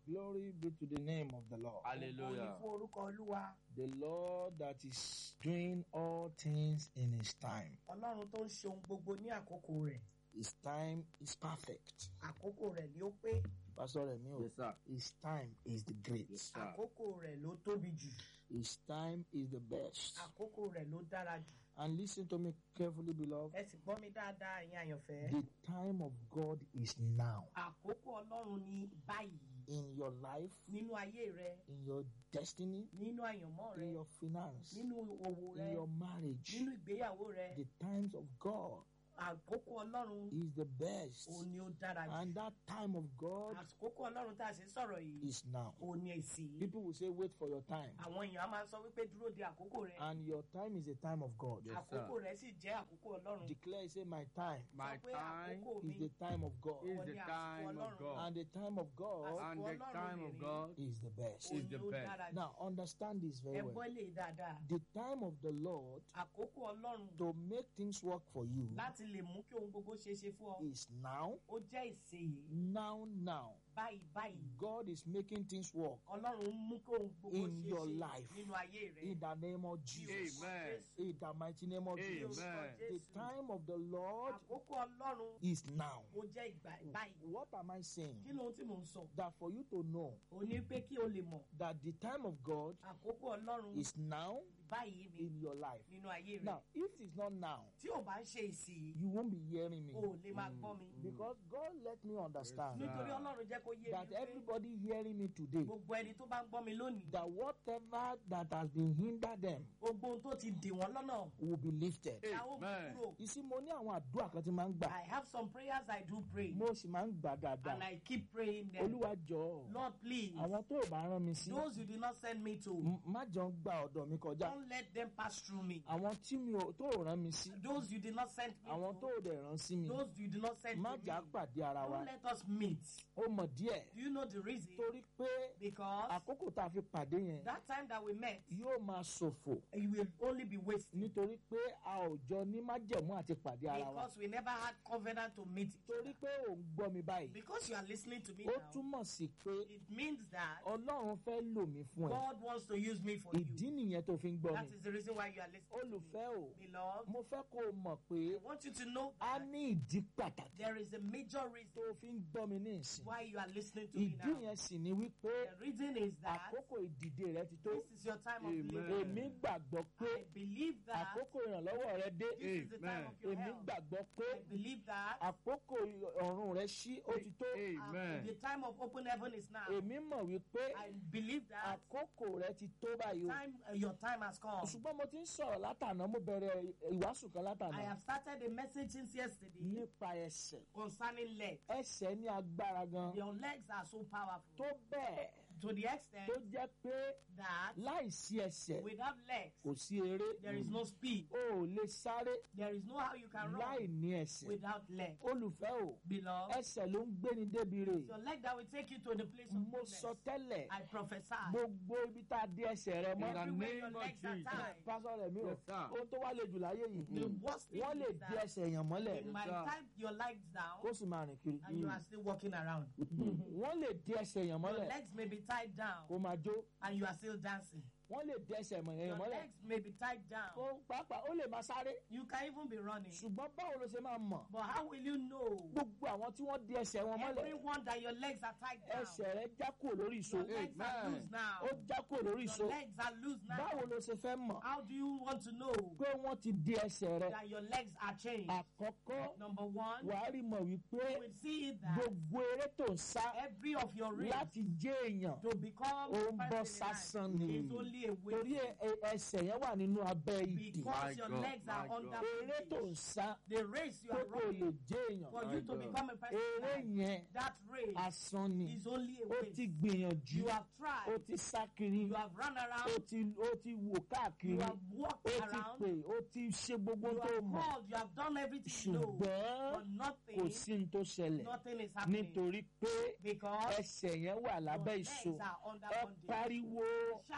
Glory be to the name of the Lord. Ògo ni Hallelujah. fún orúkọ olúwa The Lord that is doing all things in His time. ọlọ́run tó ń ṣe ohun gbogbo ní àkókò rẹ̀ His time is perfect. àkókò rẹ̀ ni ó pé Pastor Remi, Yes, sir. His time is the great. Yes, sir. àkókò rẹ̀ ló tóbi jù His time is the best. àkókò rẹ̀ ló dára jù And listen to me carefully, beloved. ẹ sì gbọ́ mi dáadáa ẹ̀yin àyànfẹ́ The time of God is now àkókò ọlọ́run ni báyìí in your life, nínú ayé rẹ in your destiny, nínú àyànmọ́ rẹ in your finance, nínú òwò rẹ in your marriage. nínú ìgbéyàwó rẹ The times of God àkókò ọlọ́run is the best. òun ni ó dára jù And that time of God àkókò ọlọ́run tá a ṣe ń sọ̀rọ̀ yìí is now. òun ni èsì People will say, wait for your time. àwọn èèyàn á máa sọ wípé dúró de àkókò rẹ And your time is a time of God. Yes, sir. àkókò rẹ sì jẹ́ àkókò ọlọ́run Declare, say, my time My sọ pé time àkókò is mi the time of God. is Wọ́n the ní àsìkò time of Ọlọ́run. God. And the time of God And the Ọlọ́run time of rere. God is the best. is òun the ni ó best. dára jù Now, understand this very ẹ gbọ́ well. lè dáadáa The time of the Lord àkókò ọlọ́run to make things work for you láti lè mú kí ohun gbogbo ṣe é ṣe fún ọ is now, ó jẹ́ ìsèyí now, now. báyìí báyìí God is making things work ọlọ́run ń mú kí ohun gbogbo In ṣe é your ṣe life. nínú ayé rẹ in the name of Ní Jesus. orúkọ Amen. Jésù. In the mighty name of Ní Jesus. orúkọ Amen. The Jésù. time of the Lord àkókò ọlọ́run is now. ó jẹ́ ìgbà báyìí What am I kí saying? ló ń tí mò ń sọ That for you to know ò ní pé kí o lè mọ̀ that the time of God àkókò ọlọ́run is now báyìí ni in your life. nínú ayé rẹ Now, if it's not now, tí ò bá ń ṣe ìsì you won't be hearing me. o ò lè máa gbọ́ mi Because God let me understand Yes, nítorí sir. ọlọ́run jẹ́ kó yé that mi pé everybody hearing me today, gbogbo ẹni tó bá ń gbọ́ mi lónìí that whatever that has been hindered them gbogbo ohun tó ti dè wọ́n lọ́nà will be lifted. la ó mú Amen. kúrò You see, mo ní àwọn àdúrà kan tí máa ń gbà. I have some prayers I do pray Mo sì máa ń gbà and dáadáa. I keep praying them Olúwa jọ̀ọ́. Lord please Àwọn tó ò bá rán mi sí. those you did not send me to m- Má jọ ń gba ọ̀dọ̀ mi kọjá. don't let them pass through me Àwọn tí mi ò tó ò rán mi sí. those you did not send me Àwọn tó to ò dẹ̀ rán sí mi. those you did not send Má to jà me pàdé ara wa. don't let us meet Ó mọ̀ díẹ̀. do you know the reason Torí pé because àkókò tá a fi pàdé yẹn that time that we met yóò máa ṣòfò. it will only be wasted Nítorí pé a ò jọ ní májẹ̀mú àti pàdé ara wa. because we never had covenant to meet each Torí other. pé ò ń gbọ́ mi báyìí. because you are listening to me Ó now túmọ̀ sí pé it means that Ọlọ́run fẹ́ lò mí fún ẹ. God wants to use me for Ìdí you nìyẹn tó fi ń gbọ́ that mi. is the reason why you are listening to me Olùfẹ́ o, beloved mo fẹ́ kó o mọ̀ pé I want you to know a that ní ìdí pàtàkì there is a major reason tó fi ń gbọ́ mi ní ìsìn. why you are listening to me Ìdí now yẹn sì ni wípé the reason is that àkókò ìdìde rẹ ti tó. this is your time of Amen. living Èmi gbàgbọ́ pé I believe that àkókò ìrànlọ́wọ́ rẹ dé. this is the time Amen. of your Èmi health gbàgbọ́ pé I believe that àkókò ọ̀run rẹ ṣí ó ti tó. um, Amen. the time of open heaven is now Èmi mọ̀ wípé I believe that àkókò rẹ ti tó báyìí o. time uh, your time has come Ṣùgbọ́n mo ti ń sọ̀rọ̀ látàná, mo bẹ̀rẹ̀ ìwàásù kan I látàná have started a message since yesterday nípa ẹsẹ̀. concerning legs Ẹsẹ̀ ní agbára gan. your legs are so powerful Tó bẹ́ẹ̀ to the extent tó jẹ́ pé that láìsí ẹsẹ̀ without legs kò sí eré. there is no speed O ò lè sáré there is no how you can láì run ní ẹsẹ̀. without legs Olùfẹ́ o, beloved ẹsẹ̀ ló ń gbéni débi rè. your leg that will take you to the place of Mo goodness sọ tẹ́lẹ̀ I prophesy gbogbo ibi tá a dé ẹsẹ̀ rẹ In the mọ́. everywhere your name of legs are Jesus. tied Pásọ̀ rẹ̀ mi o, Yes, sir. ohun tó wá le jù láyé the yìí. worst thing Wọ́n lè is dé that ẹsẹ̀ èèyàn mọ́lẹ̀ you might sir. tie your legs down kó sì máa rìn kiri. and you are still walking around Wọ́n lè dé ẹsẹ̀ èèyàn your mọ́lẹ̀ legs may be tied down kó máa jó. and you are still dancing Wọ́n lè dé ẹsẹ̀ èèyàn your mọ́lẹ̀ legs may be tied down kó pàápàá ó lè máa sáré. you can even be running Ṣùgbọ́n báwo ló ṣe máa mọ̀? but how will you know Gbogbo àwọn tí wọ́n dé ẹsẹ̀ wọn mọ́lẹ̀ everyone that your legs are tied down ẹsẹ̀ rẹ já kúrò lórí ìṣó. your legs are Amen. loose now Ó já kúrò lórí ìṣó. your legs are loose now Báwo ló ṣe fẹ́ mọ̀ how do you want to know pé wọ́n ti dé ẹsẹ̀ rẹ? that your legs are changed Àkọ́kọ́ number one wàá rí mọ̀ wípé you will see that gbogbo eré tó ń sá every of your ribs láti jẹ́ èèyàn to become ó ń bọ́ person in sásán life ni. is only a Torí way ẹ- ẹ- ẹsẹ̀ yẹn wà nínú abẹ́ ìdè. because My your God, legs are my under God. Eré tó ń bondage. sá the race you pé are kò lè running jẹ́ èèyàn. for My you to God. become a person Eré in life, yẹn that race asán ni. is only a Ó way ti gbìyànjú. you have Ó tried ti sá kiri. you have run Ó around ti ó ti wò you káàkiri. have walked Ó ti around pè ó ti ṣe gbogbo you tó have mọ̀. called you have done everything you know Ṣùgbọ́n but kò nothing sí ní tó ṣẹlẹ̀. nothing is happening Nítorí pé because ẹsẹ̀ yẹn wà your lábẹ́ legs ìṣó. are under Ẹ bondage pariwo shout it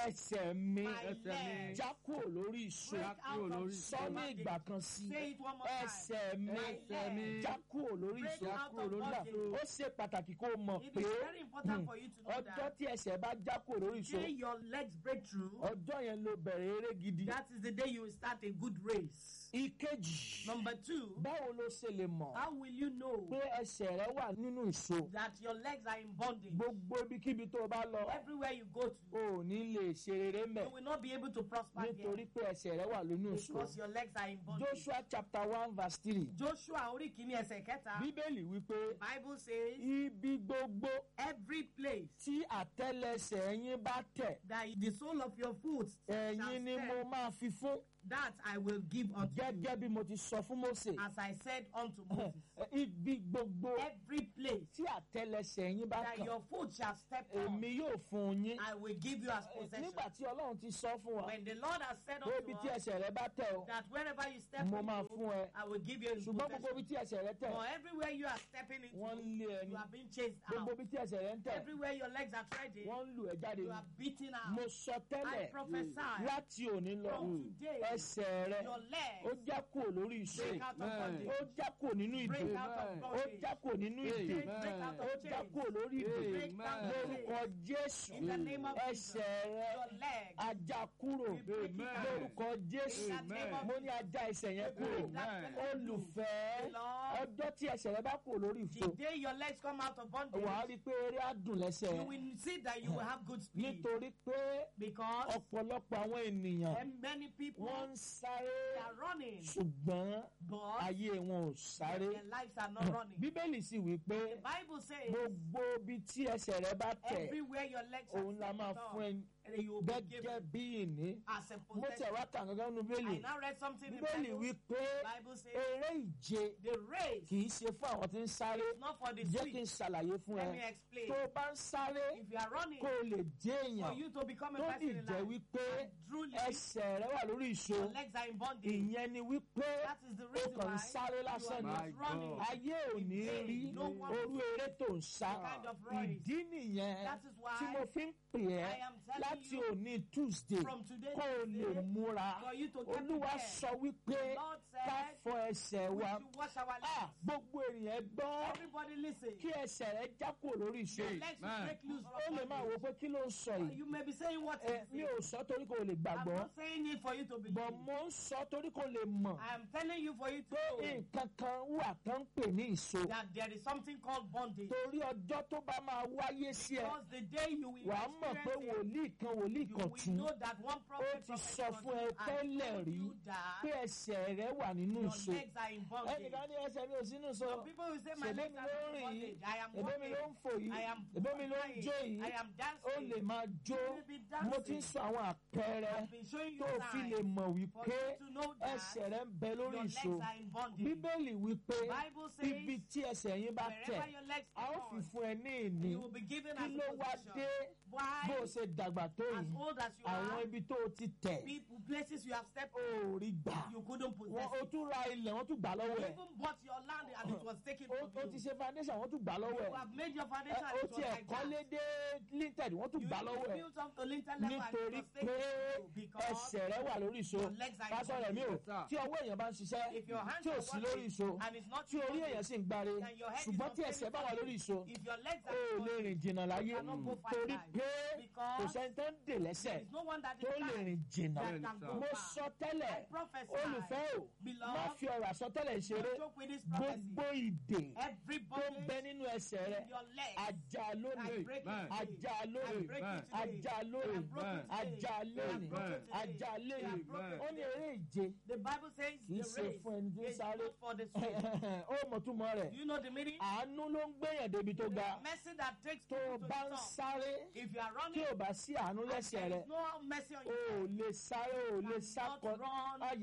ẹsẹ̀ mi My Ẹsẹ̀ mi. leg. já kúrò lórí ìṣó Break Já kúrò out of lórí sọ ní bondage. ìgbà kan sí Say it one more time. ẹsẹ̀ mi Ẹsẹ̀ mi. já kúrò lórí Break ìṣó out kúrò of lórí bondage. ìṣó. ó ṣe pàtàkì kó o mọ̀ It pé is very important hmm, for you to know ọjọ́ that tí ẹsẹ̀ bá já kúrò lórí ìṣó day your legs break through, ọjọ́ yẹn ló bẹ̀rẹ̀ eré gidi. that is the day you will start a good race. ìkejì Number two, báwo ló ṣe lè mọ̀ how will you know pé ẹsẹ̀ rẹ wà nínú ìṣó that your legs are in bondage? gbogbo ibikíbi tó o bá lọ Everywhere you go to, o ò ní lè ṣe rere mẹ́ you will not be able to prosper nítorí here pé ẹsẹ̀ rẹ wà nínú ìṣó. because your legs are in bondage. Joshua chapter one verse three Joshua orí kìíní ẹsẹ̀ kẹta, bíbélì wípé Bible says, ibi gbogbo every place tí àtẹ́lẹsẹ̀ yín bá tẹ̀ that the sole of your foot shall ẹ̀yin ni mo step, máa fi fún that I will give unto you, gẹ́gẹ́ bí mo ti sọ fún Mósè as I said unto Moses. ibi gbogbo Every place tí àtẹ́lẹsẹ̀ yín bá that kàn your foot shall step on, èmi yóò fún yín I will give you as possession. nígbà tí Ọlọ́run ti sọ fún wa When the Lord has said pé ibi unto tí us ẹsẹ̀ rẹ bá tẹ̀ o that wherever you step mo máa into, fún ẹ I will give you in ṣùgbọ́n gbogbo possession. ibi tí ẹsẹ̀ rẹ tẹ̀ For everywhere you are stepping wọ́n ń into, lé ẹni you are being chased gbogbo out. ibi tí ẹsẹ̀ rẹ ń tẹ̀ Everywhere your legs are treading, wọ́n ń lù ẹ́ jáde you ni are beaten mo out. sọ I tẹ́lẹ̀ prophesy láti òní lọ from today, ẹsẹ̀ rẹ your ó legs já kúrò lórí ìṣe break out of Amen. bondage. ó já kúrò nínú ìdè Break out of Amen. ó bondage. já kúrò nínú ìdè Break Amen. out ó of já chains. kúrò lórí ìdè Break down the lórúkọ chains. Jésù In the name of Jesus, ẹsẹ̀ rẹ your legs, ajá kúrò we break it Amen. out. lórúkọ Jésù In the name of mo ní ajá ẹsẹ̀ yẹn kúrò break that Amen. olùfẹ́ Beloved, ọjọ́ tí ẹsẹ̀ rẹ bá kúrò lórí ìfò the day your legs come out of bondage, wàá rí i pé eré á dùn lẹ́sẹ̀ you will see that you will have good speed. nítorí pé Because ọ̀pọ̀lọpọ̀ àwọn ènìyàn and many people wọ́n ń sáré they are running, ṣùgbọ́n but ayé wọn ò sáré their lives are not running. bíbélì sì wí pé The Bible says gbogbo ibi tí ẹsẹ̀ rẹ bá tẹ̀ everywhere your legs are òun la máa stepped fún on, ẹ and you will be gẹ́gẹ́ given bí ìní as a mo tẹ̀ possession. wá kà gángan nu bíbélì I now read something in the bíbélì wí Bible. pé Bible says eré ìje the race kì í ṣe fún àwọn tí ń sáré is not for the jẹ́ kí n sweet. ṣàlàyé fún Let ẹ me explain. tó o bá ń sáré If you are running kó o lè jẹ́ for èèyàn you to become a tó person sì in jẹ́ life, wípé and truly ẹsẹ̀ rẹ wà lórí ìṣó your legs are in bondage, ìyẹn ni wípé that is the o reason kàn why ń sáré you lásán are ni My just running. God. ayé ò ní rí No one orú eré tó ń sá kind of race. ìdí nìyẹn That is why tí mo fi ń pè I ẹ́ am telling láti you òní Tuesday from today kó o lè Tuesday, múra for you to get olúwa prepared. sọ wípé The Lord ká said fọ ẹsẹ̀ we wa should wash our Ah, legs. gbogbo ènìyàn gbọ́ Everybody listen. kí ẹsẹ̀ rẹ já kúrò lórí ìṣó Your yìí legs will Man. break loose ó from lè máa wo bondage. pé kí ló ń sọ yìí You may be saying what ẹ is mi it? ò sọ torí kò lè I'm gbàgbọ́ not saying it for you to believe. bọ̀ mo ń sọ torí kò lè mọ̀ I am telling you for you to pé know nǹkan kan wà tó ń pè ní ìṣó that there is something called bondage. torí ọjọ́ tó bá máa wáyé sí ẹ Because the day you will wàá mọ̀ pé experience it, wòlíì kan wòlíì you kan will tún know that one ó prophet ti prophet sọ fún ẹ was tẹ́lẹ̀ told rí you that pé ẹsẹ̀ rẹ wà nínú your ìṣó legs are in bondage. ẹnìkan ní ẹsẹ̀ mi ò sínú sọ Some people will say my ṣèbí legs mi are ló ń in rìn yìí bondage. I am ẹ̀bẹ́ mi walking. ló ń fò yìí I am ẹ̀bẹ́ mi ló ń flying. jó yìí I am ó dancing. lè máa jó You will be mo ti ń dancing. sọ àwọn àpẹẹrẹ I've been showing you tó o fi lè signs mọ̀ for wípé you to know that ẹsẹ̀ rẹ ń bẹ lórí your legs ìṣó are in bondage. bíbélì wípé Bible says ibi tí ẹsẹ̀ yín bá tẹ̀ Wherever your legs a ó are fi on, fún ẹ ní ìní you will be given kí as ló a wá possession. dé Why? bó o ṣe dàgbà tó As yìí old as you àwọn are, ibi tó o ti tẹ̀ people, places you have stepped ó rí gbà you couldn't possess wọn o it. tún ra ilẹ̀ wọ́n tún gbà You lọ́wọ́ ẹ̀ even bought your land and it was taken o from o ti you. ṣe foundation wọ́n tún gbà lọ́wọ́ You ẹ̀ have made your Ẹ, foundation and o it was ti like ẹ̀kọ́ lé that. dé linted wọ́n tún You gbà even lọ́wọ́ ẹ̀ built up to lintel level and it nítorí was taken pé from you because ẹsẹ̀ rẹ wà lórí ìṣó your legs are in pásọ rẹ̀ mi ò Yes, sir. tí ọwọ́ èèyàn bá ń ṣiṣẹ́ if your hands tí ò are sí lórí working ìṣó and it's not tí orí working, èèyàn sì ń gbáre and your head is ṣùgbọ́n not tí ẹsẹ̀ bá wà lórí ìṣó if your legs ó are lè rìn jìnnà láyé cannot go far torí life. pé Because kò sẹ́ni tó ń dè lẹ́sẹ̀ there is no one that is tó lè blind rìn jìnnà that Bẹ́ẹ̀ni, can sir. go mo far. sọ tẹ́lẹ̀ I prophesy. olùfẹ́ o Beloved, má fi ọ̀rọ̀ àsọtẹ́lẹ̀ ṣeré Don't joke with this prophecy. gbogbo ìdè tó ń Everybody bẹ nínú ẹsẹ̀ rẹ in your legs. ajá I lónìí break Amen. it today. ajá I lónìí break Amen. it today. ajá I lónìí broke it today. ajá I lónìí broke it today. ajá I lónìí broke it ó ní today. eré ìje The Bible says kì í the ṣe race fún ẹni tí ń is sáré not for the swift. ó mọ̀ túmọ̀ rẹ̀ Do you know the meaning? àánú ló ń gbéyàn débi tó ga The mercy that takes tó o people to bá the ń top. sáré If you are tí running, ò bá sí àánú and lẹ́sẹ̀ there rẹ is no mercy on o ò you. lè sáré o ò lè cannot sákọ run. àyà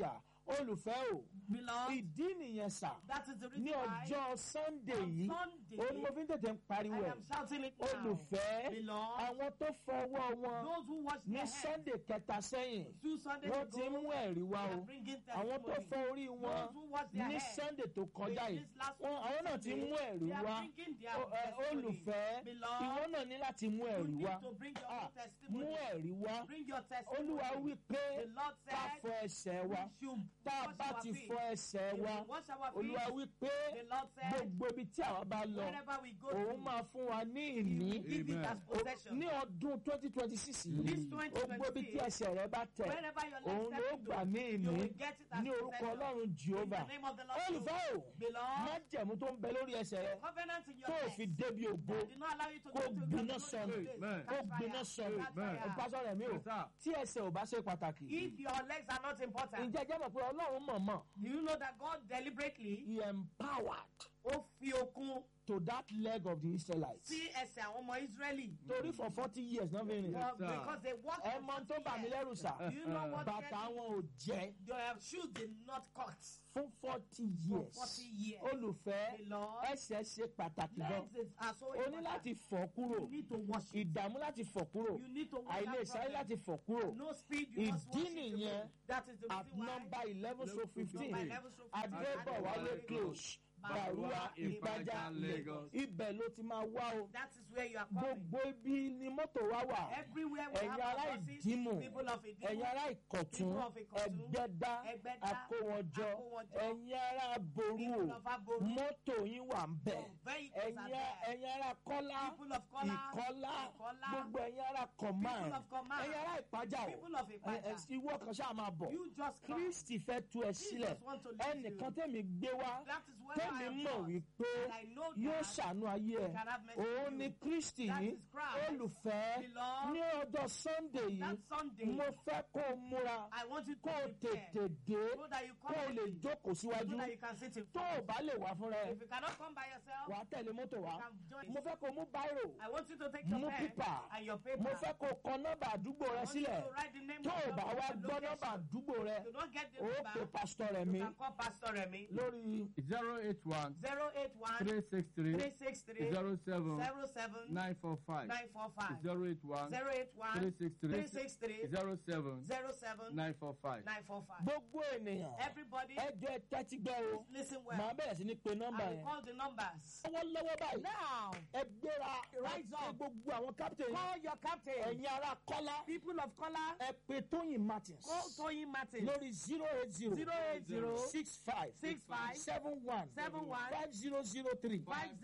olùfẹ́ o Beloved, ìdí nìyẹn sà that is the reason ní why ọjọ́ sunday on yìí Sunday, òun ni mo fi ń tètè ń pariwo I ẹ̀ am shouting it now. olùfẹ́ Beloved, àwọn tó fọwọ́ wọn those who wash ní their hands sunday kẹta sẹ́yìn two Sundays wọ́n ti ń ago, mú ẹ̀rí wá they o are bringing àwọn tó testimony. fọ orí wọn Those who wash their ní hands sunday tó kọjá in yìí this last wọn- àwọn náà ti ń mú ẹ̀rí they are wá bringing their O- ẹ, testimony. olùfẹ́ Beloved, ìwọ náà ní láti mú you ẹ̀rí need wá to bring your Ah, own testimony. mú ẹ̀rí wá Bring your testimony. olúwa wí pé The Lord ká said, fọ ẹsẹ̀ wa we should tá a wash bá our ti feet. fọ ẹsẹ̀ If wa we wash our feet, olúwa wí pé the Lord said, gbogbo ibi tí àwa bá lọ wherever we go òun to, máa fún wa ní He ìní will give it Amen. as possession. ní ọdún twenty twenty six This yìí gbogbo ibi tí 2026, ẹsẹ̀ rẹ bá tẹ̀ wherever your òun legs ló step gbà into, ní you ìní will get it as ní orúkọ possession. ọlọ́run In jehova the name of the Lord. olùfẹ́ o Beloved, májẹ̀mú tó ń bẹ lórí ẹsẹ̀ rẹ covenant in your tó o legs fi débi ògo that did not allow you to kó go to gbiná your sọnù. place. Amen. kó Catch gbiná fire. sọnù Catch Amen. fire. pásọ rẹ mi o Yes, sir. tí ẹsẹ̀ ò bá ṣe pàtàkì If your legs are not important, ǹjẹ́ jẹ́ mọ̀ pé ọlọ́run mọ̀mọ́ do you know that God deliberately he empowered ó fi okun to that leg of the israelites sí ẹsẹ̀ àwọn ọmọ Ísírẹ́lì? torí for forty years náà fi rìn Yes, Well, sir. because they walked ẹ for mọ tó 40 bà mí years. lẹ́rù sà Do you know what bàtà really- wọn ò jẹ́ Their shoes did not cut fún forty for years 40 years. olùfẹ́ Beloved, ẹsẹ̀ ṣe pàtàkì gan legs is- are so o ní important. láti fọ̀ kúrò You need to wash it. ìdààmú láti fọ̀ kúrò You need to wash àìlè that sáré problem. láti fọ̀ kúrò No speed, you must ìdí wash it nìyẹn away. That is the at reason why. number eleven so fifteen Number 11 so 15, adébọ̀wálé Adébọ̀wálé close Bàrúwá, bàrúwá ìpájà Lagos. ibẹ̀ ló ti máa wá o That is where you are coming. gbogbo ibi ni mọ́tò wa wà Everywhere we ẹ̀yin have ará our buses, ìdímù people of Ìdímù, ẹ̀yin ará ìkọ̀tún people of Ìkọ̀tún, ẹgbẹ́dá Ẹgbẹ́dá, akówọjọ Akówọjọ, ẹ̀yin ará ború people o of Aboru, mọ́tò yín wà ń bẹ̀ your vehicles are ẹ̀yin there. ẹ̀yin ará kọ́lá People of Kọ́lá, ìkọ́lá Ìkọ́lá, gbogbo ẹ̀yin ará command People of Command, ẹ̀yin ará ìpájà o people of ẹ- Ìpàjà. ẹ- ìwọ kan ṣáà máa bọ̀ You just come. kristi fẹ́ tú ẹ sílẹ̀ Jesus want to lead ẹnìkan you. tẹ̀mí gbé wá That is where I tẹ̀mí am mọ̀ from. wípé And I know yóò that ṣàánú ayé ẹ he can have mercy òun on ni you. kristi That yìí is Christ. olùfẹ́ Beloved, ní ọjọ́ sunday yìí That Sunday, mo fẹ́ kó o múra I want you to kó o prepare tètè dé so that you kó come o lè early, jókòó síwájú so that you can sit in tó o front. bá lè wá fúnra ẹ If you cannot come by yourself, wàá tẹ̀lé mọ́tò wá you can join. mo fẹ́ kó o mú báírò I want you to take your mú pen pípà and your paper. mo fẹ́ kó o kọ nọ́mbà àdúgbò rẹ I want you sílẹ̀ to write the name tó of o your bá wá location. gbọ́ nọ́mbà àdúgbò rẹ If you don't get the o number, pe pásítọ̀ rẹ̀ you mi can call Pastor Remy. lórí zero eight one 081 three six three 363 zero seven 07 nine four five 945. zero eight one 081 three six three 363 zero seven 07 nine four five. 945. gbogbo ènìyàn Everybody, ẹjọ́ ẹ tẹ́tí gbọ́ o listen màá well. bẹ̀rẹ̀ sí ní pe nọ́mbà I will yẹn call the numbers. lọ́wọ́lọ́wọ́ báyìí Now, ẹ gbéra Rise ẹ up. gbogbo àwọn captain call your captain. ẹ̀yin ará kọ́lá People of color, ẹ pe tóyìn martins call Toyin Martin. lórí zero eight zero 080 six five 65 seven one 71 five zero zero three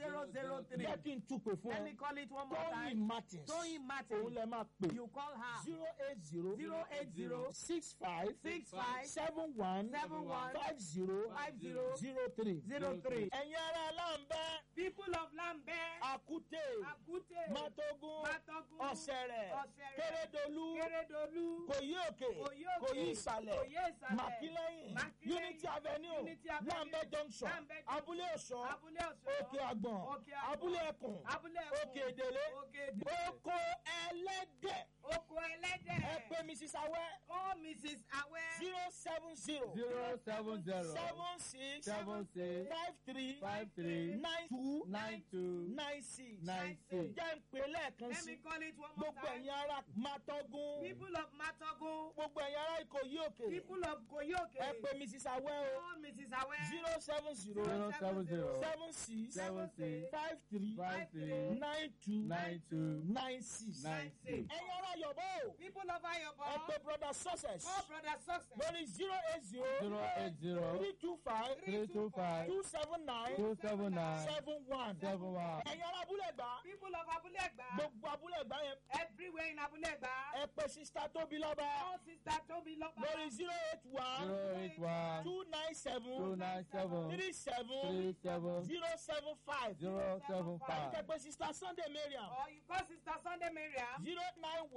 5003. jẹ́ kí n tún pè fún Let me ẹ call it one more tóyìn time. martins Toyin òun Martin. lẹ máa pè You call her. zero eight zero 080 six five 65 seven one 71 five zero 50 zero three. 03. ẹ̀yin ará aláǹbẹ́ People of Lambert, àkúté Akute, mátógún Matogun, ọ̀sẹ̀rẹ̀ Ọ̀sẹ̀rẹ̀, kérédolú Keredolu, kòyí òkè Kòyí òkè, kòyí ìsàlẹ̀ Kòyí ìsàlẹ̀, màkílẹ́yìn Màkílẹ́yìn, unity avenue Unity Avenue, lambẹ́ junction Lambeth Junction, abúlé ọ̀ṣọ́ Abúlé Ọ̀ṣọ́, òkè àgbọ̀n Òkè Àgbọ̀n, abúlé ẹkùn Abúlé Ẹkùn, òkè èdèlé Òkè Èdèlé, oko ẹlẹ́dẹ̀ Oko Ẹlẹ́dẹ̀. ẹ pé mrs awẹ́ Call Mrs. Awe. zero seven zero zero seven zero seven six seven six five three five three nine two nine two nine six nine six. jẹ́ ń pè lẹ́ẹ̀kan Let me sí call it one more gbogbo time. ẹ̀yin ará mátógún People of Matogun, gbogbo ẹ̀yin ará ìkòyí òkè people of Koyoke. ẹ pé mrs awẹ́ o Call Mrs. Awe. zero seven zero zero seven zero seven six seven six five three five three nine two nine two nine six nine six. ẹ̀yin ará yọ̀bọ̀ o People of Ayobo. ẹ pé brother success Call Brother Success. lórí zero eight zero zero eight zero three two five three two five two seven nine two seven nine seven one seven one. ẹ̀yin ará abúlé gbà People of Abulegba. gbogbo abúlé gbà yẹn Everywhere in Abulegba. ẹ pé sista tóbi lọ́ba Call Sister Toby Loba. lórí zero eight one zero eight one two nine two seven nine seven three seven three seven zero seven five zero seven five ẹ pé sista sunday mariam Or you call Sister Sunday Miriam. zero nine one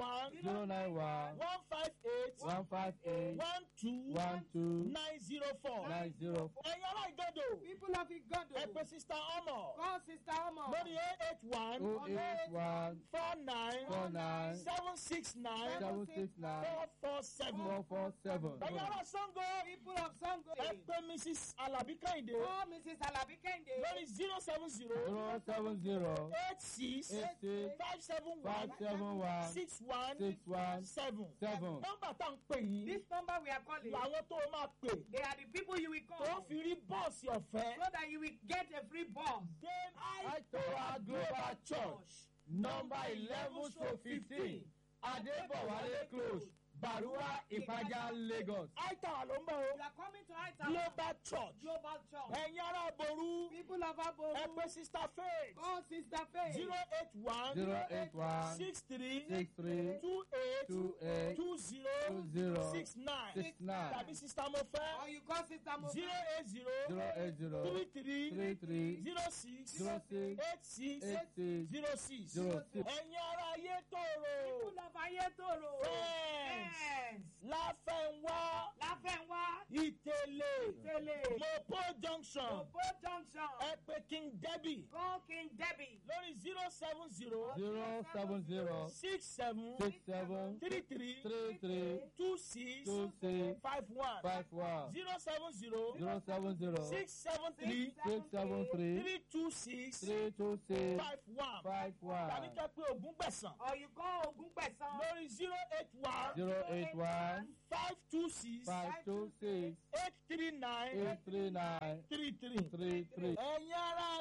one zero nine one one five eight one five eight one two one two nine zero four. nine zero four ẹ̀yin ará ìgọ́dọ̀ People of Igodo. ẹ pè sista ọmọ Call Sister Omo. lórí eight eight one oh eight one four nine four nine seven six nine seven six nine four four seven. four four seven ẹ̀yin ará Sango People of Sango. ẹ pè Mrs. Alabi Kẹ́hìndé Call Mrs. Alabi Kende. lórí zero seven zero zero seven zero eight six eight six five seven five one seven one six one six one seven. seven nọ́mbà tá à ń pè yìí This number we are calling. làwọn tó o máa pè They are the people you will tó call. fi rí bọ́ọ̀sì ọ̀fẹ́. So that you will get a free bus. Dame Aitowa Global Church number eleven to fifteen Adebowale close Barua Ipaja Lagos. Aitawa ló ń bọ̀ o. You are coming to Aita Global Church. Global Church. Ẹ̀yin ará Boru. People of Aboru. Ẹ pè Sista Faith. Call Sister Faith. zero eight one zero eight one six three six three two eight two eight two zero two zero six nine six nine tàbí Sista Or Mofẹ́ you call Sister Mo. zero eight zero zero eight zero three three three three zero six zero six eight six eight six zero six. zero six. Ẹ̀yin ará Ayétòrò. People of Ayetoro. Friends. Yes. Láfẹ̀nwá. Láfẹ̀nwá. Ìtẹ̀lé. Tele. Mopo junction. Obo Junction. Ẹ pè King Debbie Call King Debbie. lórí zero seven zero zero seven zero six seven six seven three three three three two six two six five one five one zero seven zero zero seven zero six seven three six seven three three two six three two six five one five tàbí one kẹ́ pé Ògún gbẹ̀sán Or you call Ogun Pesan. lórí zero eight one zero eight one five two six five two six eight three nine eight three nine three three. three three. ẹ̀yin ará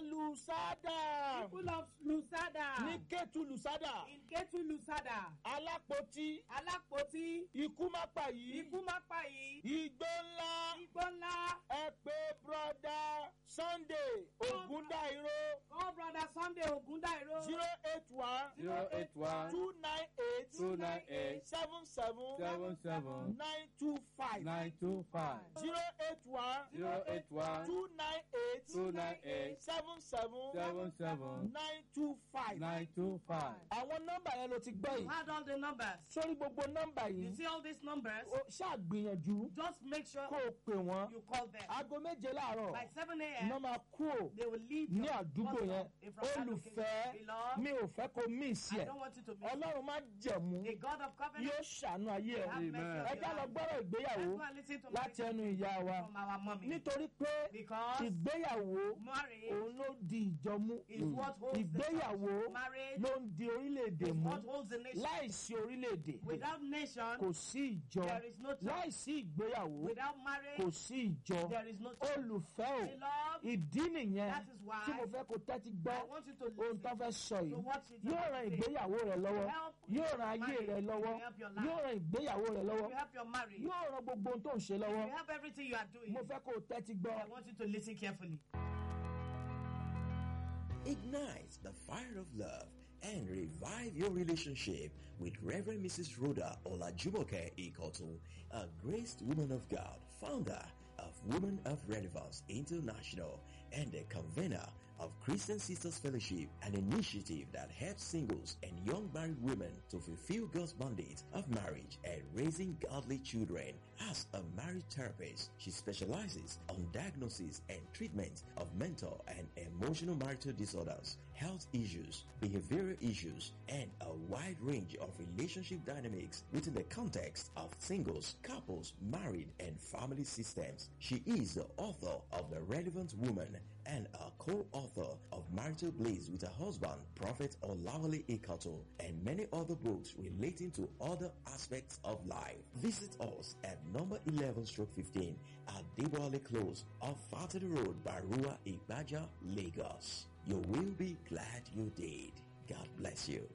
Lùsádà People of Lusada. ní Kétu Lùsádà In Ketu Lusada. Alápótí Alápótí. ikú má pa yìí Ikú má pa yìí. igbó ńlá Igbó ńlá. ẹ pé broda Sunday Ògúndáìró Call brother Sunday Ogundairo. zero eight one zero eight one two nine eight two nine eight seven seven seven seven nine two five nine two five zero eight one zero eight one two nine eight two nine eight seven seven seven seven nine two five. nine two five. àwọn nọ́mbà yẹn ló ti gbọ́ You yìí had all the numbers. sórí gbogbo nọ́mbà You yìí see all these numbers? ó ṣàgbìyànjú Just make sure kó o pè wọ́n you call them. aago méje láàárọ̀ By 7 iná a.m., máa kú ò they will leave ní your àdúgbò bus yẹn stop in from that olùfẹ́ location. Beloved, mi ò fẹ́ kó mí sí I ẹ̀ don't want you to miss it. ọlọ́run má jẹ̀mú The God of covenant yóò ṣàánú ayé ẹ̀ have mercy ẹ on já your lọ life. gbọ́rọ̀ ìgbéyàwó Let's go and listen to láti my ẹnu ìyá wa from our mommy. nítorí pé Because ìgbéyàwó marriage òun ló di ìjọ mú is what holds the ìgbéyàwó church. Marriage ló ń di orílẹ̀-èdè is mú what holds the nation. láìsí orílẹ̀-èdè Without nation, kò sí ìjọ there is no church. láìsí ìgbéyàwó Without kò marriage, sí ìjọ there is no church. olùfẹ́ o Beloved, ìdí nìyẹn that is why tí mo fẹ́ kó tẹ́tí gbọ́ I want you to ohun tó listen fẹ́ sọ to yìí what she's yóò about ran to say. ìgbéyàwó rẹ lọ́wọ́ Help yóò ran ayé marriage. rẹ lọ́wọ́ You help your life. yóò ran ìgbéyàwó rẹ lọ́wọ́ You help your marriage. You yóò ran gbogbo ohun tó ń ṣe lọ́wọ́ help everything you are doing. mo fẹ́ kó tẹ́tí gbọ́. I want you to listen carefully. Ignite the fire of love and revive your relationship with Reverend Mrs. Rhoda Olajumoke Ikotu, a graced woman of God, founder of Women of Relevance International and a convener of Christian Sisters Fellowship, an initiative that helps singles and young married women to fulfill God's mandate of marriage and raising godly children. As a marriage therapist, she specializes on diagnosis and treatment of mental and emotional marital disorders, health issues, behavioral issues, and a wide range of relationship dynamics within the context of singles, couples, married, and family systems. She is the author of The Relevant Woman and a co-author of Marital Blaze with her husband, Prophet Olawale Ekato, and many other books relating to other aspects of life. Visit us at number 11 stroke 15 at Deboale Close off Fatty Road, Barua, Ibaja, Lagos. You will be glad you did. God bless you.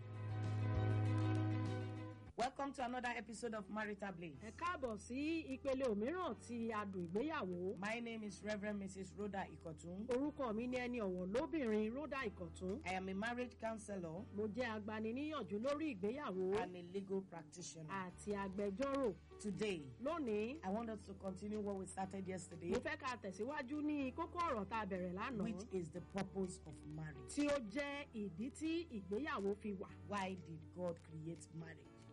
Welcome to another episode of Marital Blaze. ẹ káàbọ̀ sí ìpele òmíràn ti adùn ìgbéyàwó. My name is Reverend Mrs. Rhoda Ikotun. orúkọ mi ni ẹni ọ̀wọ̀ lóbìnrin rhoda ìkọ̀tún. I am a marriage counselor mo jẹ́ agbaniníyànjú lórí ìgbéyàwó and a legal practitioner. àti agbẹjọ́rò. Today, lónìí I want us to continue what we started yesterday, mo fẹ́ ká tẹ̀síwájú ní kókó ọ̀rọ̀ tá a bẹ̀rẹ̀ lánàá. which is the purpose of marriage. tí ó jẹ́ ìdí tí ìgbéyàwó fi wà. Why did God create marriage?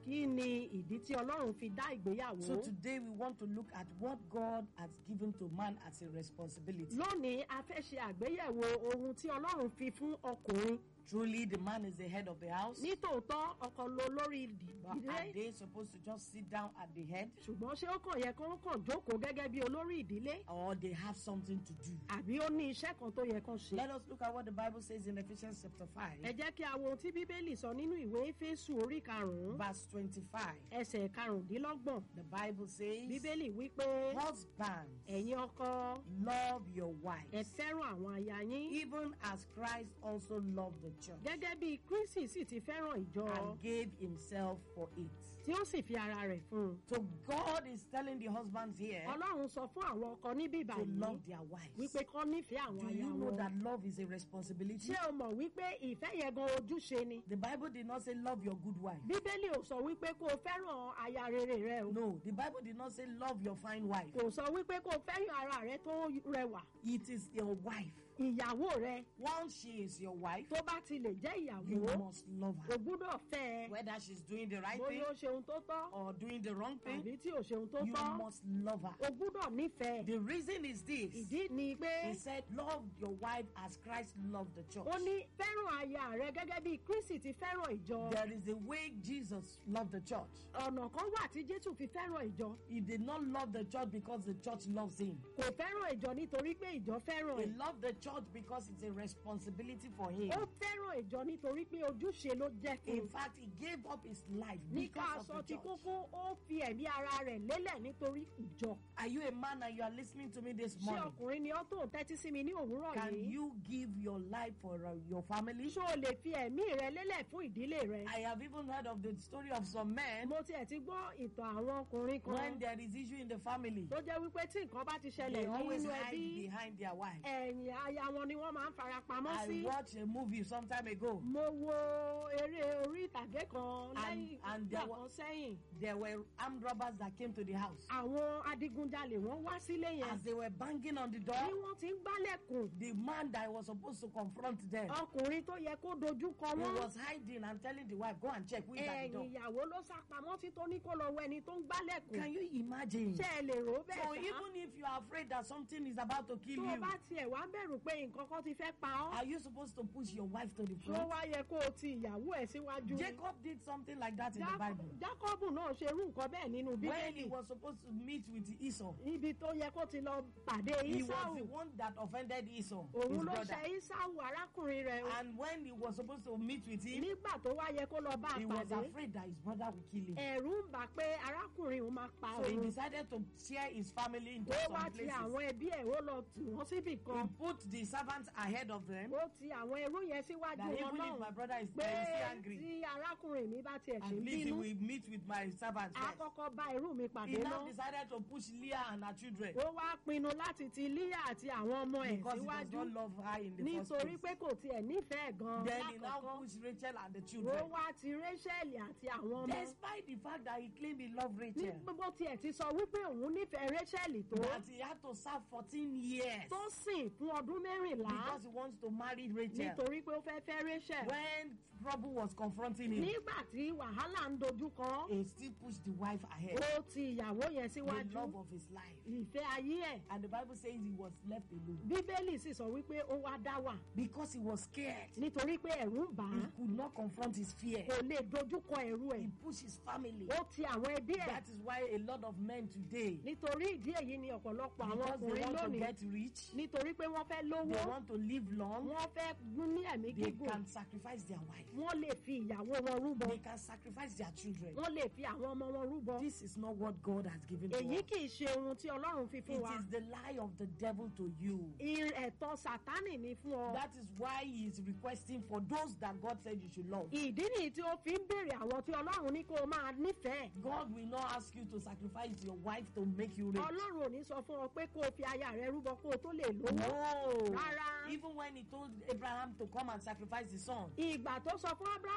kí ni ìdí tí ọlọ́run fi dá ìgbéyàwó. So today we want to look at what God has given to man as a responsibility. lónìí a fẹ́ ṣe àgbéyẹ̀wò ohun tí ọlọ́run fi fún ọkùnrin. Truly, the man is the head of the house. nítòótọ́ ọkọ ló lórí But are ìdílé they supposed to just sit down at the head? ṣùgbọ́n ṣé ó kàn yẹ kó kàn jókòó gẹ́gẹ́ bí olórí ìdílé Or they have something to do? àbí ó ní iṣẹ́ kan tó yẹ kán ṣe. Let us look at what the Bible says in Ephesians chapter 5, ẹ jẹ́ kí a wo ohun tí bíbélì sọ nínú ìwé éfésù orí karùn-ún verse 25. ẹsẹ̀ karùndínlọ́gbọ̀n The Bible says, bíbélì wípé Husbands, ẹ̀yin ọkọ love your ẹ wives, fẹ́ràn àwọn aya yín even as Christ also loved the church gẹ́gẹ́ bí kristi sì ti fẹ́ràn ìjọ and gave himself for it. tí ó sì fi ara rẹ̀ fún un. So God is telling the husbands here ọlọ́run sọ fún àwọn ọkọ níbí to báyìí love their wives. wípé kọ́ nífẹ̀ẹ́ àwọn Do aya you know wọn. that love is a responsibility? ṣé o mọ̀ wípé ìfẹ́ yẹn gan ojúṣe ni. The Bible did not say love your good wife. bíbélì ò sọ wípé kó o fẹ́ràn aya rere rẹ o. No, the Bible did not say love your fine wife. kò sọ wípé kó o fẹ́ràn ara rẹ tó rẹwà. It is your wife. ìyàwó rẹ Once she is your wife, tó bá ti lè jẹ́ you ìyàwó must love o her. gbúdọ̀ fẹ́ ẹ. Whether she's doing the right thing bóyá ó ṣe ohun tó tọ́ or doing the wrong thing, tàbí tí ò ṣe ohun tó you tọ́ must love her. o gbúdọ̀ nífẹ̀ẹ́. The reason is this. ìdí ni pé He said, Love your wife as Christ loved the church. ó ní fẹ́ràn aya rẹ gẹ́gẹ́ bí kristi ti fẹ́ràn ìjọ. There is a way Jesus loved the church. ọ̀nà kan wà tí jésù fi fẹ́ràn ìjọ. He did not love the church because the church loves him. kò fẹ́ràn ìjọ nítorí pé ìjọ fẹ́ràn He ẹ̀. loved the church because it's a responsibility for him. ó fẹ́ràn ìjọ nítorí pé ojúṣe ló jẹ́ fún In un. fact, he gave up his life nípa because aṣọ of tí the church. kókó ó fi ẹ̀mí ara rẹ̀ lélẹ̀ nítorí ìjọ. Are you a man and you are listening to me this ṣé morning? ọkùnrin ni ó tó ń tẹ́tí sí mi ní òwúrọ̀ Can yìí? you give your life for uh, your family? ṣé o lè fi ẹ̀mí rẹ lélẹ̀ fún ìdílé rẹ? I have even heard of the story of some men mo tiẹ̀ ti gbọ́ ìtàn àwọn ọkùnrin when kan there is issue in the family, tó jẹ́ wípé tí nǹkan bá ti they ṣẹlẹ̀ always nínú hide ẹbí behind their wife. ẹ̀yìn aya wọn ni wọ́n máa ń fara pamọ́ I sí. watched a movie some time ago. mo wo eré orí ìtàgé kan And- lẹ́yìn and ìgbà there kan wa- sẹ́yìn. There were armed robbers that came to the house. àwọn adigunjalè wọ́n wá sílé yẹn As they were banging on the bí door, wọ́n ti ń gbálẹ̀kùn the man that was supposed to confront them, ọkùnrin tó yẹ kó dojú kọ he wọ́n was hiding and telling the wife, "Go and check who is at the door." ẹ̀yìn ìyàwó ló sá pamọ́ sí tó ní kó lọ wọ ẹni tó ń gbálẹ̀kùn Can you imagine? ṣé ẹ lè rò ó So bẹ́ẹ̀ sá even if you are afraid that something is about to kill tó o you, bá tiẹ̀ wá ń bẹ̀rù pé nǹkan kan ti fẹ́ pa ọ́ are you supposed to push your wife to the tó front? wá yẹ kó o ti ìyàwó ẹ̀ síwájú ni. Jacob did something like that in the Jákọ́- Bible. jákọ́bù náà ṣe irú nǹkan bẹ́ẹ̀ nínú When he bíbélì was supposed to meet with Esau, ibi tó yẹ kó ti lọ pàdé he was isau the one that offended Esau, òun his ló brother. ṣe isau arákùnrin rẹ̀ o. And when he was supposed to meet with him, nígbà tó wá yẹ kó lọ bá a he was pàdé afraid that his brother would kill him. ẹ̀rù ń bà pé arákùnrin òun máa pa So he òun decided to share his family into ó some wá ti places. àwọn ẹbí ẹ̀ ó lọ tì wọ́n síbì He kan put the servants ahead of them. ó ti àwọn ẹrú yẹn síwájú That wọn even if my náà brother is pé still angry, tí arákùnrin mi bá tiẹ̀ at sí ń least he bínú will meet with my servants á first. kọ́kọ́ bá irú mi He pàdé now náà decided to push Leah and her children ó wá pinnu láti ti líyà àti àwọn ọmọ ẹ̀ because he does síwájú not love her in the first nítorí place. pé kò tiẹ̀ nífẹ̀ẹ́ gan Then he now lákọ̀ọ́kọ́ pushed Rachel and the ó children. wá ti rachel àti àwọn ọmọ Despite the fact that he claimed he loved ní Rachel, gbogbo tiẹ̀ ti sọ wípé òun nífẹ̀ẹ́ rachel tó that he had to serve 14 years tó sìn fún ọdún mẹ́rìnlá because he wants to marry Rachel. nítorí pé ó fẹ́ fẹ́ rachel When trouble was confronting him, nígbà tí wàhálà ń dojú kọ he still pushed the wife ahead. ó ti ìyàwó yẹn The síwájú love of his life. ìfẹ́ ayé ẹ̀ And the Bible says he was left alone bíbélì sì sọ wípé ó wá dá wà because he was scared. nítorí pé ẹ̀rù ń bà He á could not confront his fear. kò lè dojú kọ ẹ̀rù ẹ̀ He pushed his family. ó ti àwọn ẹbí ẹ̀ That is why a lot of men today, nítorí ìdí èyí ni ọ̀pọ̀lọpọ̀ àwọn because they ọkùnrin want to lónìí get rich, nítorí pé wọ́n fẹ́ lówó they want to live long, wọ́n fẹ́ gún ní ẹ̀mí they gígùn can sacrifice their wife. wọ́n lè fi ìyàwó wọn rúbọ They can sacrifice their children. wọ́n lè fi àwọn ọmọ wọn rúbọ This is not what God has given to èyí us. kì í ṣe ohun tí ọlọ́run fi It fún wa is the lie of the devil to you. Ir- ẹ̀tọ́ sátánì ni fún ọ That is why he is requesting for those that God said you should love. ìdí nìyí tí ó fi ń béèrè àwọn tí ọlọ́run ní kó o máa nífẹ̀ẹ́ God will not ask you to sacrifice your wife to make you rich. ọlọ́run ò ní sọ fún ọ pé kó o fi aya rẹ rúbọ kó o tó lè lówó No. Rárá. Even when he told Abraham to come and sacrifice his son, ìgbà tó sọ fún abrahamu gan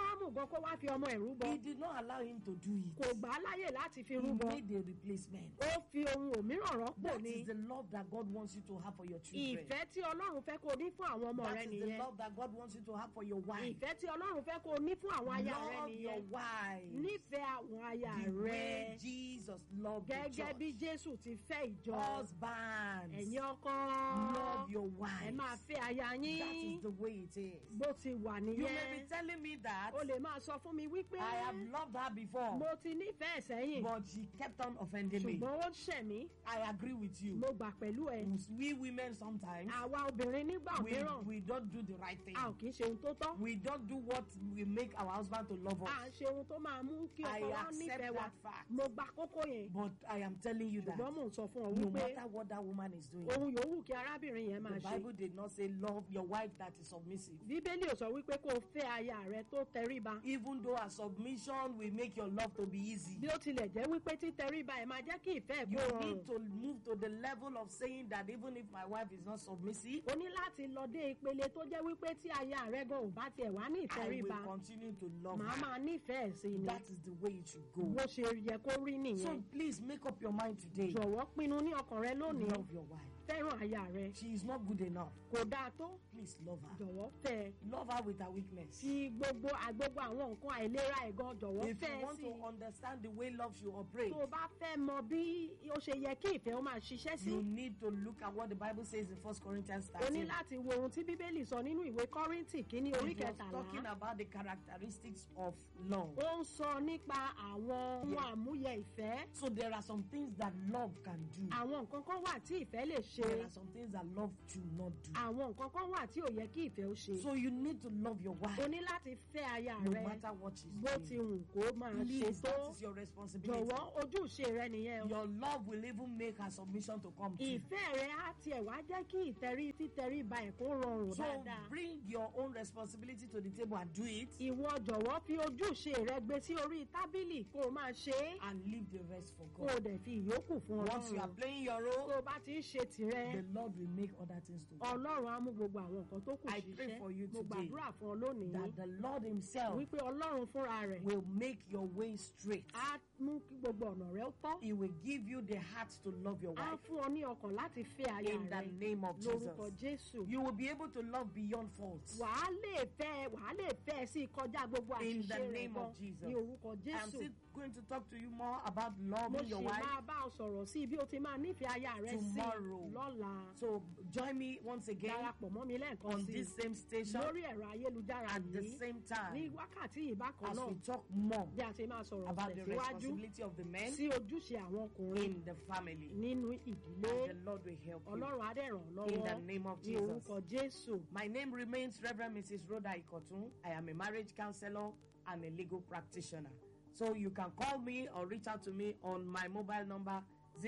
kó wá fi ọmọ ẹ̀ rúbọ He did not allow him to do it. kò gbà á láyè láti fi He rúbọ made a replacement. ó fi ohun òmíràn rọ́pò That ni is the love that God wants you to have for your children. ìfẹ́ tí ọlọ́run fẹ́ kó o ní fún àwọn ọmọ rẹ That is the nìyẹn love that God wants you to have for your wife. ìfẹ́ tí ọlọ́run fẹ́ kó o ní fún àwọn aya rẹ Love your nìyẹn wife. nífẹ̀ẹ́ àwọn aya The way rẹ Jesus loved the gẹ́gẹ́ bí church. jésù ti fẹ́ ìjọ Husbands, ẹ̀yin ọkọ love your ẹ wife. máa fẹ́ aya That yín is the way it is. bó ti wà You may be nìyẹn telling me that o lè máa sọ fún mi wípé I have loved her before, mo ti nífẹ̀ẹ́ sẹ́yìn but she kept on offending me. ṣùgbọ́n ó ṣẹ̀ mí I agree with you. mo gbà pẹ̀lú ẹ We women sometimes àwa obìnrin nígbà we, mìíràn we don't do the right thing. a ò kì í ṣe ohun tó tọ́ We don't do what we make our husband to love à ń us. ṣe ohun tó máa mú kí I ọkọ wa accept nífẹ̀ẹ́ wa that fact. mo gba kókó yẹn But I am telling you that ṣùgbọ́n mò ń sọ fún ọ no wípé matter what that woman is doing, ohun yòówù kí arábìnrin yẹn máa the ṣe Bible did not say love your wife that is submissive. bíbélì ò sọ wípé kó o fẹ́ aya rẹ tó tẹríba Even though her submission will make your love to be easy. bí ó tilẹ̀ jẹ́ wípé títẹríba ẹ̀ máa jẹ́ kí ìfẹ́ ẹ̀ You kó need rọrùn to move to the level of saying that even if my wife is not submissive, o ní láti lọ dé ìpele tó jẹ́ wípé tí aya rẹ gan ò bá tiẹ̀ wá ní I ìtẹríba will continue to love màá her. máa nífẹ̀ẹ́ sí i ni That is the way it should go. bó ṣe yẹ kó rí So nìyẹn please make up your mind today. jọ̀wọ́ pinnu ní ọkàn rẹ lónìí Love your wife. fẹ́ràn aya rẹ She is not good enough. kò dáa tó Please love her. jọ̀wọ́ fẹ́ ẹ Love her with her weakness. fi gbogbo àgbogbo àwọn nǹkan àìlera ẹ̀ gan jọ̀wọ́ If fẹ́ you ẹ want sí to i understand the way love should operate, tó o bá fẹ́ mọ bí ó ṣe yẹ kí ìfẹ́ ó máa ṣiṣẹ́ sí you need to look at what the Bible says in 1 Corinthians o ní 13. láti wo ohun tí bíbélì sọ nínú ìwé kọ́ríńtì kínní orí It was talking kẹtàlá about the characteristics of love. ó ń sọ nípa àwọn ohun Yeah. àmúyẹ ìfẹ́ So there are some things that love can do. àwọn nǹkan kan wà tí ìfẹ́ lè ṣe There are some things that love should not do. àwọn nǹkan kan wà tí ò yẹ kí ìfẹ́ ó ṣe So you need to love your o wife ní láti fẹ́ aya no rẹ matter what she's bó ti doing. wù kó máa ṣe Please, tó that is your responsibility. jọ̀wọ́ ojúṣe rẹ nìyẹn o Your love will even make her submission to come to. ìfẹ́ rẹ á tiẹ̀ wá jẹ́ kí ìtẹrí títẹrí ba ẹ̀ kó rọrùn So dáadáa bring your own responsibility to the table and do it ìwọ jọ̀wọ́ fi ojúṣe rẹ gbé sí orí tábìlì kó o máa ṣe é and leave the rest for kó o God. dẹ̀ fi ìyókù fún Once you are ọlọ́run playing your tó role, o bá ti ń ṣe tìrẹ the Lord will make other things to work. ọlọ́run á mú gbogbo àwọn nǹkan tó kù I pray for you ṣiṣẹ́ mo today gbàdúrà fún ọ lónìí That the Lord Himself wípé ọlọ́run fúnra rẹ̀ will make your way straight. á mú kí gbogbo ọ̀nà rẹ ó tọ́ He will give you the heart to love your á wife fún ọ ní ọkàn láti fẹ́ aya in the rẹ name of lórúkọ Jesus. jésù You will be able to love beyond faults. wàá lè fẹ́ wàá lè fẹ́ sí kọjá gbogbo In the àṣìṣe rẹ name gan of Jesus. ní orúkọ I'm jésù still going to talk to you more about mo loving your sì wife. máa bá ọ sọ̀rọ̀ sí bí o ti máa nífẹ̀ẹ́ aya rẹ sí Tomorrow. lọ́la So join me once again darapọ̀ mọ́ mi lẹ́ẹ̀kan on sí this same station lórí ẹ̀rọ ayélujára at the yìí same ní time wákàtí yìí bákan as náà we talk more bí a ti máa sọ̀rọ̀ about the tẹ̀síwájú responsibility of the men sí ojúṣe àwọn ọkùnrin in the family. nínú ìdílé And the Lord will help you. ọlọ́run á dẹ̀ ràn ọ́ In the lọ́wọ́ name of ní Jesus. orúkọ jésù My name remains Reverend Mrs. Rhoda Ikotun. I am a marriage counselor and a legal practitioner. So you can call me or reach out to me on my mobile number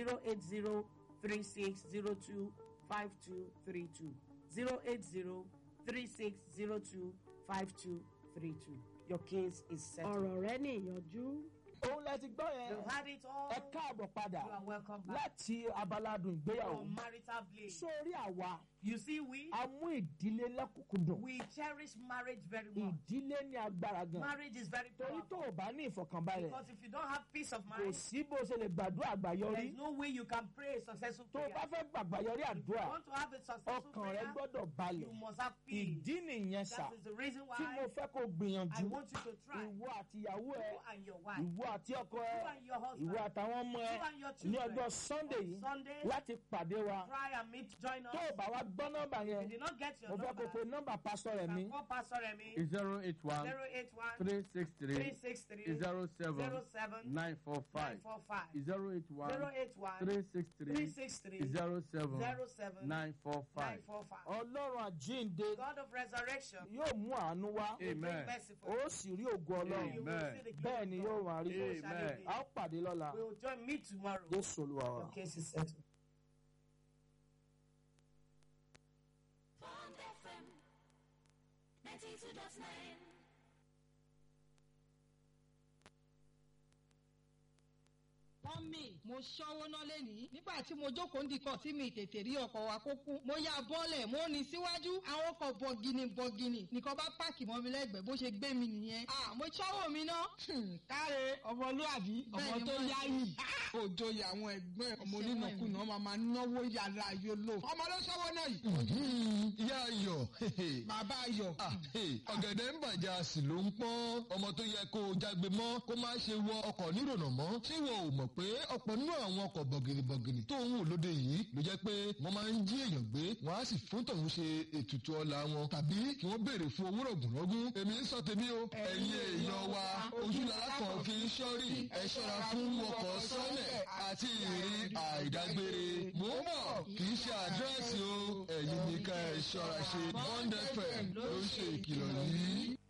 080-3602-5232. 080-3602-5232. Your case is settled. ọ̀rọ̀ rẹ ní ìyànjú òun lẹ ti gbọ́ yẹn You had it all. ẹ káàbọ̀ padà You are welcome back. láti abaladun ìgbéyàwó From marital bliss. sórí àwa You see, we a mú ìdílé lẹ́kùnkúndùn we cherish marriage very much. ìdílé ní agbára gan Marriage is very torí powerful. tó o bá ní ìfọ̀kànbalẹ̀ Because if you don't have peace of kò mind, sí bó o ṣe lè gbàdúrà àgbáyọrí There is no way you can pray a successful tó o prayer. bá fẹ́ gbàgbáyọrí If you àdúrà want to have a successful ọkàn rẹ prayer, gbọ́dọ̀ balẹ̀ you must have peace. ìdí nìyẹn sà That is the reason tí mo why fẹ́ kó I gbìyànjú want you to try. ìwọ àtìyàwó ẹ You and your wife, ìwọ àti ọkọ ẹ you and your husband, ìwọ àtàwọn ọmọ ẹ you and your ní children. ọjọ́ sunday On yìí Sunday, láti pàdé wa try and meet, join us. tó o bá wa gbọ́ nọ́mbà If yẹn you did not get your mo fẹ́ kó number, pe nọ́mbà pásítọ̀ rẹ̀ mi you can call Pastor Remy, zero eight one 081 three six three 363 zero seven 07 nine four five 945. zero eight one 081 three six three 363 zero seven 07 nine four five. 945. ọlọ́run àjíǹde God of resurrection, yóò mú àánú wá will bring Amen. mercy for ó you. sì rí ògo ọlọ́run You will Amen. see the bẹ́ẹ̀ glory ni of yóò God. máa rí So shall it Amen. be. a ó pàdé lọ́la We will join me tomorrow. jésù olúwa wa. Your case is settled. Bond FM 92.9. mọ́mì mo ṣọ́wó ná lẹ́nìí nígbà tí mo jókòó ndìkọ̀ tí mi tètè rí ọkọ̀ wa kó kú mo ya bọ́ọ̀lẹ̀ mo ní síwájú àwọn ọkọ̀ bọ̀gìnì bọ̀gìnì nìkan bá páàkì mọ́ mi lẹ́gbẹ̀ẹ́ bó ṣe gbé mi nìyẹn à mo ṣọ́wó mi ná. káre ọmọlúwàbí ọmọ Bẹ́ẹ̀ni, tó mo yá ní. yìí òjò àwọn ẹgbẹ́ ọmọ onínàkúnà máa máa náwó yàrá yòlò ọmọ ló sọ́wọ́ náà yìí. ìyá ayọ̀ bàbá ayọ̀ Ah, hey, ọ̀gẹ̀dẹ̀ ń bàjẹ́ a sì ló ń pọ́n ọmọ tó yẹ kó o jágbe mọ́ kó má ṣe wọ ọkọ̀ nírònà mọ́ ṣé wọn ò mọ̀ pé ọ̀pọ̀ nínú àwọn ọkọ̀ bọ̀gìnìbọ̀gìnì tó ń wò lóde yìí ló jẹ́ pé wọ́n máa ń jí èèyàn gbé wọ́n á sì fún tọ̀hún ṣe ètùtù ọlá wọn tàbí kí wọ́n béèrè fún owó rọ̀gùnrọ̀gùn èmi ń sọ tèmi o ẹ̀yin èèyàn wa ojúlára kan fi ń ṣọ́rí ẹ ṣọ́ra fún ọkọ̀ sọ́lẹ̀ àti ìrìn àìdágbére mò ń bọ̀ kì í ṣe àdírẹ́sì o ẹ̀yin nìkan ẹ ṣọ́ra ṣe bond fm ló ń ṣe ìkìlọ̀ yìí.